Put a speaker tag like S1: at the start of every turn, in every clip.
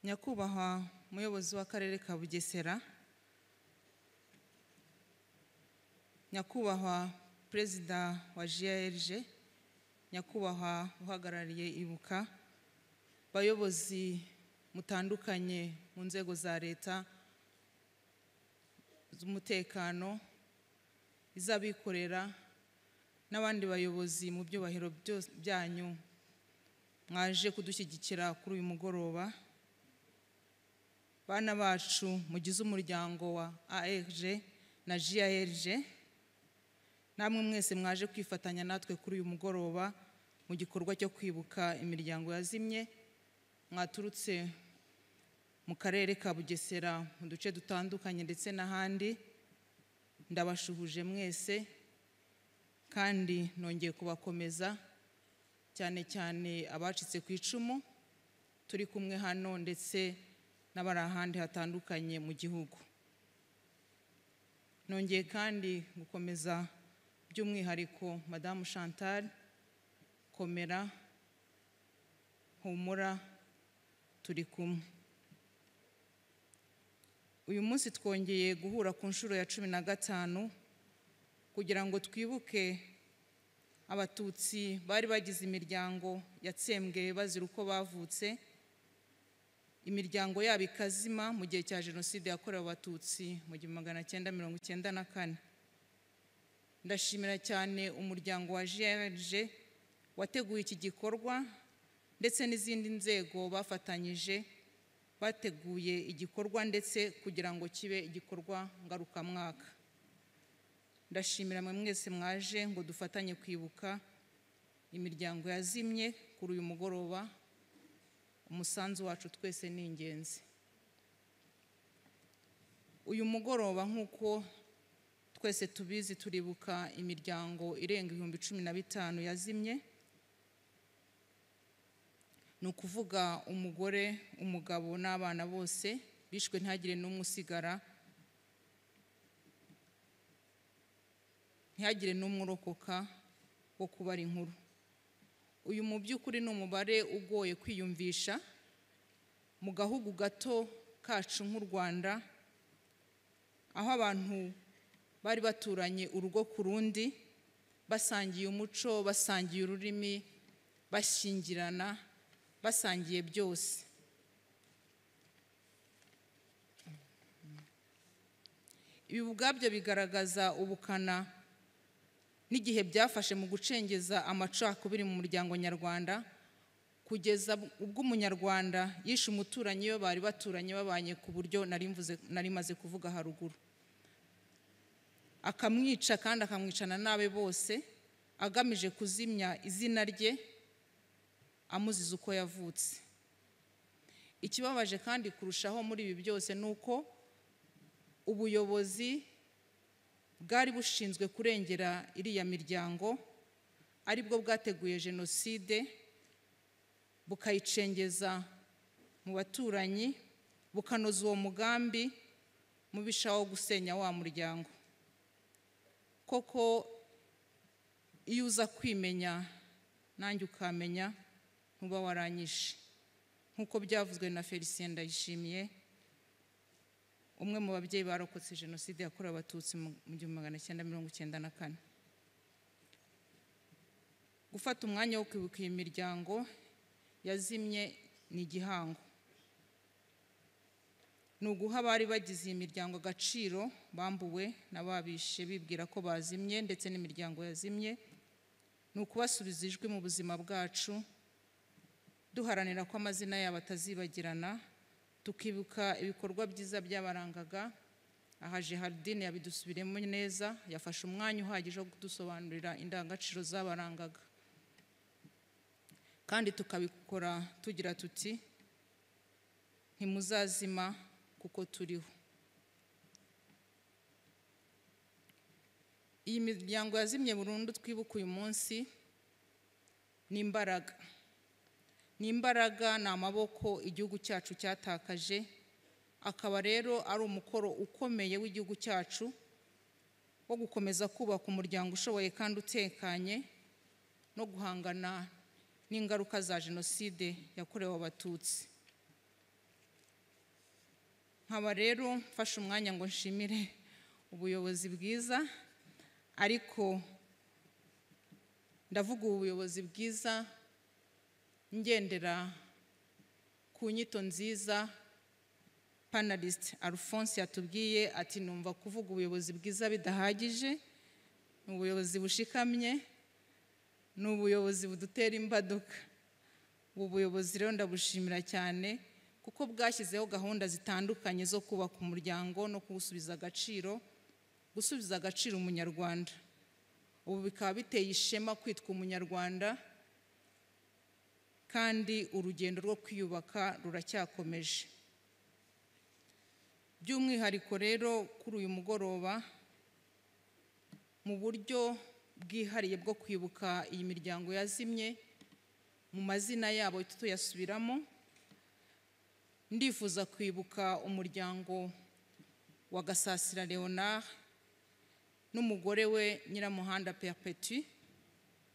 S1: nyakubahwa muyobozi w'akarere ka bugesera nyakubahwa perezida wa jrg nyakubahwa uhagarariye ibuka bayobozi mutandukanye mu nzego za leta z'umutekano iz'abikorera n'abandi bayobozi mu byubahiro byose byanyu mwaje kudushyigikira kuri uyu mugoroba bana bacu mugize umuryango wa ARG na JARG namwe mwese mwaje kwifatanya natwe kuri uyu mugoroba mu gikorwa cyo kwibuka imiryango yazimye mwaturutse mu karere ka bugesera mu duce dutandukanye ndetse n'ahandi ndabashuhuje mwese kandi nongeye kubakomeza cyane cyane abacitse ku icumu turi kumwe hano ndetse n'abari ahandi hatandukanye mu gihugu nongeye kandi gukomeza by'umwihariko madamu chantal komera humura turi kumwe uyu munsi twongeye guhura ku nshuro ya cumi na gatanu kugira ngo twibuke abatutsi bari bagize imiryango yatsembwe bazira uko bavutse imiryango yabo ikazima mu gihe cya jenoside yakorewe abatutsi mu gihumbi magana cyenda mirongo icyenda na kane ndashimira cyane umuryango wa grg wateguye iki gikorwa ndetse n'izindi nzego bafatanyije bateguye igikorwa ndetse kugira ngo kibe igikorwa ngarukamwaka ndashimira mwe mwese mwaje ngo dufatanye kwibuka imiryango yazimye kuri uyu mugoroba umusanzu wacu twese ni ingenzi uyu mugoroba nk'uko twese tubizi turibuka imiryango irenga ibihumbi cumi na bitanu yazimye ni ukuvuga umugore umugabo n'abana bose bishwe ntihagire n'umwe usigara ntihagire n'umwe urokoka wo kubara inkuru uyu mu by'ukuri ni umubare ugoye kwiyumvisha mu gahugu gato kacu nk'u rwanda aho abantu bari baturanye urugo ku rundi basangiye umuco basangiye ururimi bashyingirana basangiye byose ibi ubwabyo bigaragaza ubukana n'igihe byafashe mu gucengeza amacakubiri mu muryango nyarwanda kugeza ubwo umunyarwanda yishe umuturanyi we bari baturanye babanye ku buryo nari maze kuvuga haruguru akamwica kandi akamwicana n'abe bose agamije kuzimya izina rye amuziza uko yavutse ikibabaje kandi kurushaho muri ibi byose ni uko ubuyobozi bwari bushinzwe kurengera iriya miryango aribwo bwateguye jenoside bukayicengeza mu baturanyi bukanoza uwo mugambi mubisha wo gusenya wa muryango koko iyo uza kwimenya nanjye ukamenya ntuba waranyishe nk'uko byavuzwe na felicien ndayishimiye umwe mu babyeyi barokotse jenoside yakorewe abatutsi mu gihumbi magana cyenda mirongo icyenda na kane gufata umwanya wo kwibuka iyi miryango yazimye ni igihango ni uguha abari bagize iyi miryango agaciro bambuwe n'ababishe bibwira ko bazimye ndetse n'imiryango yazimye ni ukubasubiza ijwi mu buzima bwacu duharanira ko amazina yabo atazibagirana tukibuka ibikorwa byiza byabarangaga aha Gerardine yabidusubiremo neza yafashe umwanya uhagije wo kudusobanurira indangagaciro zabarangaga kandi tukabikora tugira tuti ntimuzazima kuko turiho iyi miryango yazimye burundu twibuka uyu munsi ni imbaraga ni imbaraga ni amaboko igihugu cyacu cyatakaje akaba rero ari umukoro ukomeye w'igihugu cyacu wo gukomeza kubaka umuryango ushoboye kandi utekanye no guhangana n'ingaruka za jenoside yakorewe abatutsi nkaba rero mfashe umwanya ngo nshimire ubuyobozi bwiza ariko ndavuga ubu buyobozi bwiza ngendera ku nyito nziza panalist alphonse yatubwiye ati numva kuvuga ubuyobozi bwiza bidahagije ni ubuyobozi bushikamye ni ubuyobozi budutera imbaduka ubu buyobozi rero ndabushimira cyane kuko bwashyizeho gahunda zitandukanye zo kubaka umuryango no kuwusubiza agaciro gusubiza agaciro umunyarwanda ubu bikaba biteye ishema kwitwa umunyarwanda kandi urugendo rwo kwiyubaka ruracyakomeje by'umwihariko rero kuri uyu mugoroba mu buryo bwihariye bwo kwibuka iyi miryango yazimye mu mazina yabo tuyasubiramo ndifuza kwibuka umuryango wa gasasira leonard n'umugore we nyiramuhanda perpeti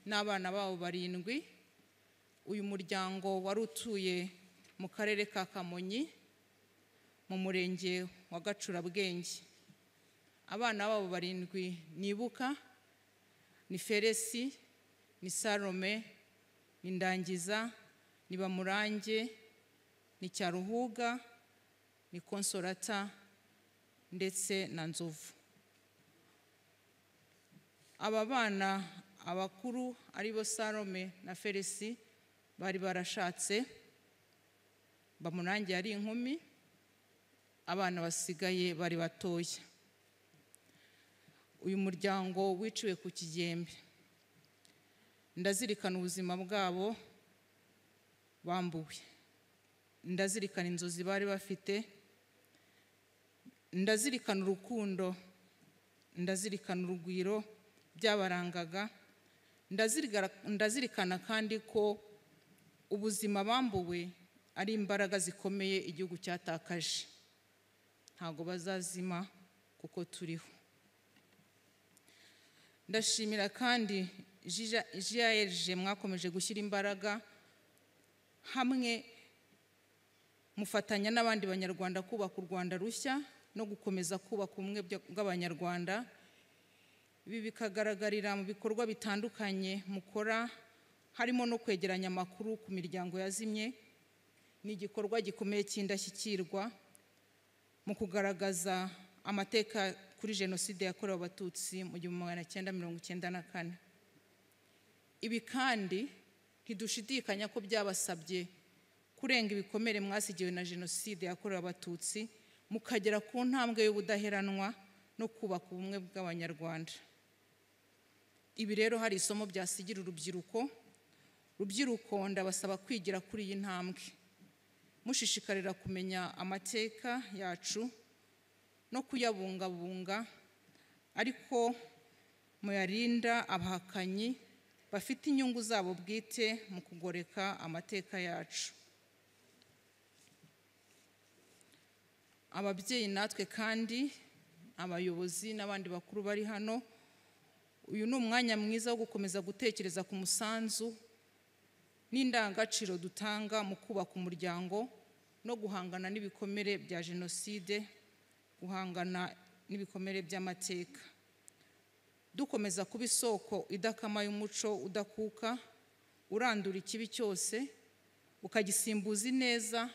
S1: n'abana babo barindwi uyu muryango wari utuye mu karere ka kamonyi mu murenge wa gacurabwenge abana babo barindwi nibuka ni feresi ni salome ni ndangiza ni bamurange ni cyaruhuga ni konsorata ndetse na nzovu aba bana abakuru aribo salome na feresi bari barashatse bamurangiye ari inkumi abana basigaye bari batoya uyu muryango wiciwe ku kigembe ndazirikana ubuzima bwabo bambuwe ndazirikana inzozi bari bafite ndazirikana urukundo ndazirikana urugwiro byabarangaga ndazirikana kandi ko ubuzima bambuwe ari imbaraga zikomeye igihugu cyatakaje ntabwo bazazima kuko turiho ndashimira kandi jiyerije mwakomeje gushyira imbaraga hamwe mufatanya n'abandi banyarwanda kubaka u rwanda rushya no gukomeza kubaka ubumwe bw'abanyarwanda ibi bikagaragarira mu bikorwa bitandukanye mukora harimo no kwegeranya amakuru ku miryango yazimye ni igikorwa gikomeye cy'indashyikirwa mu kugaragaza amateka kuri jenoside yakorewe abatutsi mu gihumbi magana cyenda mirongo icyenda na kane ibi kandi ntidushidikanya ko byabasabye kurenga ibikomere mwasigiwe na jenoside yakorewe abatutsi mukagera ku ntambwe y'ubudaheranwa no kubaka ubumwe bw'abanyarwanda ibi rero hari isomo byasigira urubyiruko rubyiruko ndabasaba kwigira kuri iyi ntambwe mushishikarira kumenya amateka yacu no kuyabungabunga ariko muyarinda abahakanyi bafite inyungu zabo bwite mu kugoreka amateka yacu ababyeyi natwe kandi abayobozi n'abandi bakuru bari hano uyu ni umwanya mwiza wo gukomeza gutekereza ku musanzu n'indangagaciro dutanga mu kubaka umuryango no guhangana n'ibikomere bya jenoside guhangana n'ibikomere by'amateka dukomeza kuba isoko idakama y'umuco udakuka urandura ikibi cyose ukagisimbuza ineza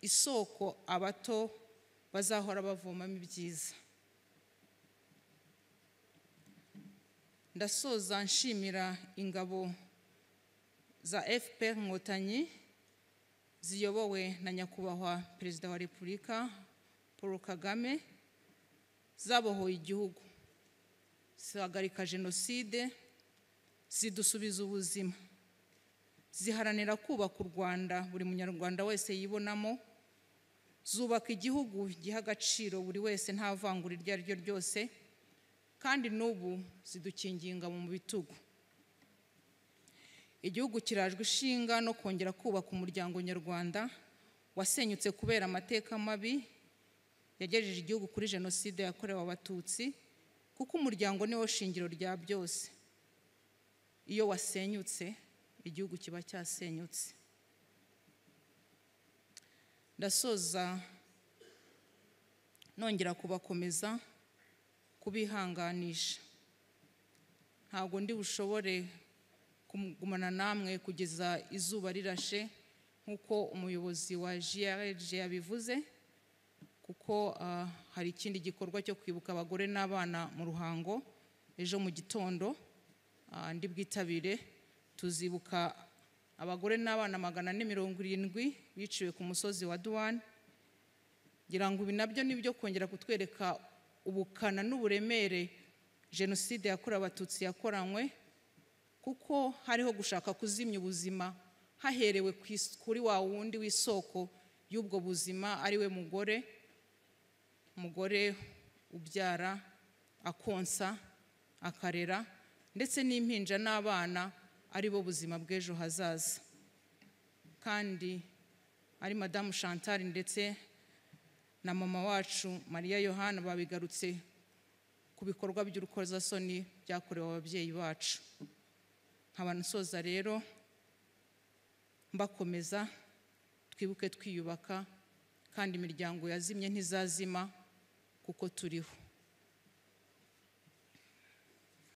S1: isoko abato bazahora bavomamo ibyiza ndasoza nshimira ingabo za fpr inkotanyi ziyobowe na nyakubahwa perezida wa repubulika paul kagame zabohoye igihugu zihagarika jenoside zidusubiza ubuzima ziharanira kubaka u rwanda buri munyarwanda wese yibonamo zubaka igihugu giha agaciro buri wese nta vangura iryo ari ryo ryose kandi n'ubu zidukingiye ingabo mu bitugu igihugu kirajwe ishinga no kongera kubaka umuryango nyarwanda wasenyutse kubera amateka mabi yagejeje igihugu kuri jenoside yakorewe abatutsi kuko umuryango niwo shingiro rya byose iyo wasenyutse igihugu kiba cyasenyutse ndasoza nongera kubakomeza kubihanganisha ntabwo ndi bushobore kugumana namwe kugeza izuba rirashe nk'uko umuyobozi wa grg yabivuze kuko ah, hari ikindi gikorwa cyo kwibuka abagore n'abana mu ruhango ejo mu gitondo ah, ndi bwitabire tuzibuka abagore n'abana magana ane mirongo irindwi biciwe ku musozi wa duwani ngira ngo ibi nabyo ni byo kongera kutwereka ubukana n'uburemere jenoside yakorewe abatutsi yakoranywe kuko hariho gushaka kuzimya ubuzima haherewe ku is- kuri wa wundi w'isoko y'ubwo buzima ari we mugore umugore ubyara akonsa akarera ndetse n'impinja n'abana ari bo buzima bw'ejo hazaza kandi ari madamu chantal ndetse na mama wacu mariya yohana babigarutse ku bikorwa by'urukozasoni byakorewe ababyeyi bacu nkaba nsoza rero mbakomeza twibuke twiyubaka kandi imiryango yazimye ntizazima kuko turiho